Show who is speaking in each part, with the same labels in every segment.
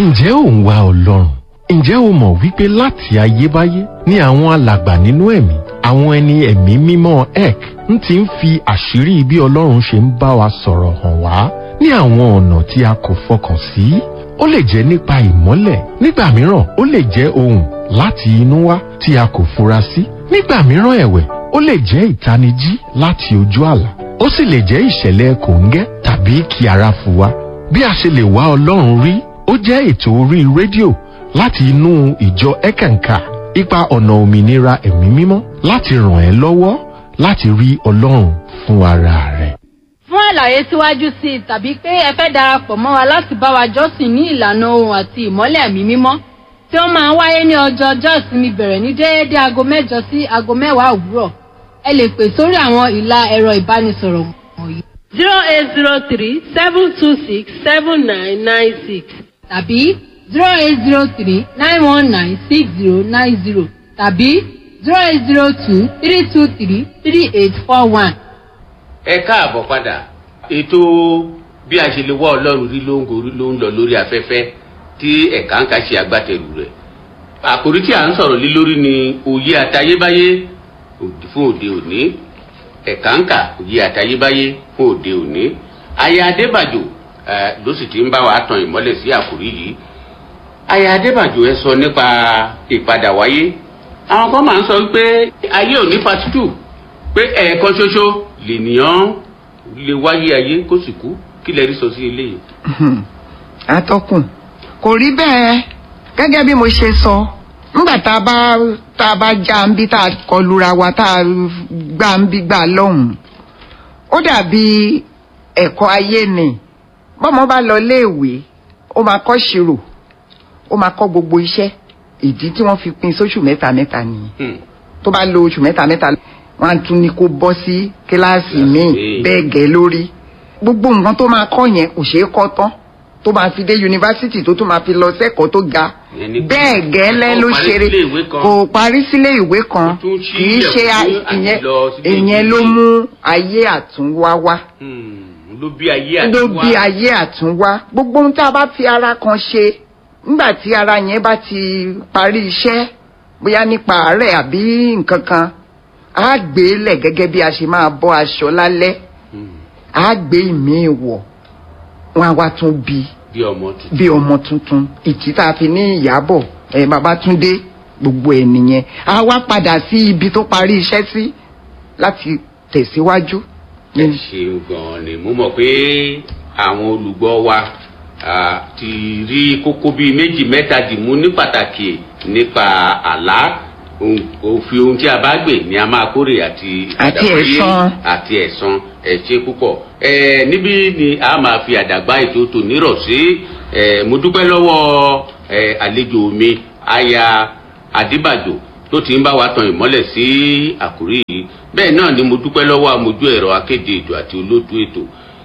Speaker 1: ǹjẹ́ ò ń wá ọlọ́run ǹjẹ́ o mọ̀ wípé láti ayébáyé ni àwọn alàgbà nínú ẹ̀mí àwọn ẹni ẹ̀mí mímọ́ ek ń ti ń fi àṣírí bí ọlọ́run ṣe ń bá wa sọ̀rọ̀ hàn wá ní àwọn ọ̀nà tí a kò fọkàn sí ó lè jẹ́ nípa ìmọ́lẹ̀ nígbà mìíràn ó lè jẹ́ ohùn láti inú wá tí a kò fura sí nígbà mìíràn ẹ̀wẹ̀ ó lè jẹ́ ìtanijí láti ojú àlá ó sì lè jẹ́ ìṣẹ̀lẹ̀ kòńgẹ́ tàbí kí ara fò wá bí a ṣe lè wá ọlọ́run rí ó jẹ́ ètò orí rédíò láti inú ìjọ ẹ̀kànkà ipa ọ̀nà òmìnira ẹ̀mí mímọ́ láti ràn ẹ́ lọ́wọ́ láti rí ọlọ́run fún ara rẹ̀.
Speaker 2: fún àlàyé síwájú sí i tàbí pé ẹ fẹ́ darapọ̀ mọ́ wa láti bá wa jọ́sìn ní ìlànà ohun àti ìmọ́lẹ̀ ẹ̀mí mímọ́ tí ó máa ń wáyé ní ọjọ́ ọjọ́ ìsinmi bẹ̀rẹ̀ ní déédéé aago mẹ́jọ sí aago mẹ́wàá òwúrọ̀ ẹ lè pè sórí àwọn ìlà ẹ̀rọ ìbánisọ̀rọ̀ wọ̀nyí
Speaker 3: zero eight zero three seven two six seven nine nine six
Speaker 2: tàbí zero eight zero three nine one nine six zero nine zero tàbí zero eight zero two three two three three eight four one.
Speaker 4: ẹ káàbọ̀ padà ètò bí a ṣe lè wá ọlọ́run rí ló ń gorí ló ń lọ lórí afẹ́fẹ́ tí ẹ̀ka ń ka ṣe agbátẹrù rẹ̀ àkòrí tí à ń sọ̀rọ̀ lé lórí ni òye àtayébáyé òdì fún òde òní ẹ̀ka ń kà òye àtayébáyé fún òde òní aya adébàjò ẹ ló sì ti ń bá wa tan ìmọ́lẹ̀ sí àkòrí yìí aya adébàjò ẹ sọ nípa ìpadà wáyé àwọn kan máa ń sọ wípé ayé ò ní part two pé ẹ̀ẹ̀kan ṣoṣo lènìyàn lè wáyé ayé kó sì kú kí lẹ rí sọ sí eléyìí.
Speaker 5: atọ́kùn kò rí bẹ́ẹ̀ gẹ́gẹ́ bí mo ṣe sọ nígbà tá a bá tá a bá já ń bí tá a kọlura wa tá a gbá ń bí gbà lọ́hùn-ún ó dàbí ẹ̀kọ́ ayé ni bọ́mọ bá lọ léèwé ó máa kọ́ ṣirò ó máa kọ́ gbogbo iṣẹ́ ìdí tí wọ́n fi pín sóṣù mẹ́ta mẹ́ta nìyẹn
Speaker 4: Hmm.
Speaker 5: tó bá lo oṣù mẹ́ta mẹ́ta wọ́n á tún ní kó bọ́ sí kíláàsì míì
Speaker 4: Kíláàsì.
Speaker 5: bẹ́ẹ̀ gẹ́ lórí gbogbo nǹkan tó máa kọ́ yẹn kò ṣeé kọ́ tán tó máa fi dé yunifásitì tó tún máa fi lọ sẹ́kọ̀ọ́ tó ga
Speaker 4: Ìyẹn ni pé
Speaker 5: bẹ́ẹ̀ gẹ́lẹ́
Speaker 4: ó
Speaker 5: ló
Speaker 4: parí
Speaker 5: ṣeré
Speaker 4: sílé ìwé kan.
Speaker 5: kò parí sílé ìwé kan
Speaker 4: Ó tún ṣí
Speaker 5: kì í ṣe a-
Speaker 4: ilẹ̀kùn àti
Speaker 5: ìyẹn
Speaker 4: lọ sílé
Speaker 5: ìyẹn ló
Speaker 4: ìwé.
Speaker 5: mú ayé àtúnwá wá
Speaker 4: Hmm. ló bí ayé
Speaker 5: ló
Speaker 4: àtiwá.
Speaker 5: bí ayé àtúnwá gbogbo ohun tá a bá fi ara kan ṣe nígbà tí ara yẹn bá ti parí iṣẹ́ bóyá nípa àárẹ̀ àbí nǹkan kan á gbé lẹ̀ gẹ́gẹ́ bí a ṣe máa bọ́ aṣọ lálẹ́
Speaker 4: Hmm.
Speaker 5: á gbé ìmíì wọ̀ wọn á wá tún bí
Speaker 4: bí ọmọ tuntun.
Speaker 5: bí ọmọ tuntun ìtì tá a fi ní ìyàbọ̀ ẹ̀ Babátúndé gbogbo ẹ̀ nìyẹn á wá padà sí ibi tó parí iṣẹ́ sí láti tẹ̀síwájú.
Speaker 4: ẹ ṣeun gan ni mo mọ̀ pé àwọn olùgbọ́ wa ah, ti rí kókó bíi méjì mẹ́ta dìmú ní pàtàkì nípa àlá ohun- òfin ohun tí a bá gbè ni a máa kórè àti
Speaker 5: Àti
Speaker 4: àdàgbàyé
Speaker 5: ẹ̀san.
Speaker 4: àti ẹ̀san ẹ ṣé púpọ̀ ẹ níbí ni a máa fi àdàgbà ètò tò nírọ̀ sí ẹ mo dúpẹ́ lọ́wọ́ ẹ àlejò mi aya adébàjò tó ti ń bá wa tan ìmọ́lẹ̀ sí àkórí yìí bẹ́ẹ̀ náà ni mo dúpẹ́ lọ́wọ́ amójú ẹ̀rọ akéde ètò àti olóòtú ètò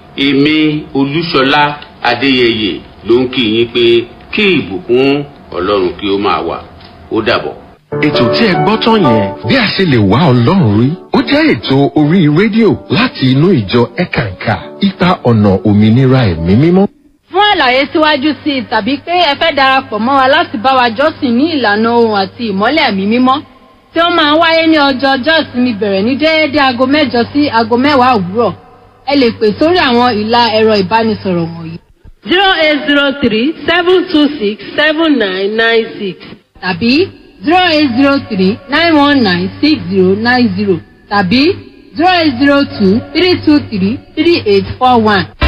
Speaker 4: èmi olúṣọlá adéyẹyẹ ló ń kí yín pé kí ìbùkún ọlọ́run kí ó máa wà ó dàbọ̀.
Speaker 1: ètò tí ẹ gbọ́ tán yẹn bí a ṣe lè wá ọlọ́run rí ó jẹ́ ètò orí rédíò láti inú ìjọ ẹ̀kànkà ipa ọ̀nà òmìnira ẹ̀mí mímọ́.
Speaker 2: fún àlàyé síwájú sí i tàbí pé ẹ fẹ́ darapọ̀ mọ́ wa láti bá wa jọ́sìn ní ìlànà ohun àti ìmọ́lẹ̀ ẹ̀mí mímọ́ tí ó máa ń wáyé ní ọjọ́ ọjọ́ ìsinmi bẹ̀rẹ̀ ní déédéé aago mẹ́jọ sí aago mẹ́wàá òwúrọ̀ ẹ lè pè sórí àwọn ìlà ẹ̀rọ ìbánisọ̀rọ̀ wọ̀nyí
Speaker 3: zero eight zero three seven two six seven nine nine six
Speaker 2: tàbí zero eight zero three nine one nine six zero nine zero tàbí zero eight zero two three two three three eight four one.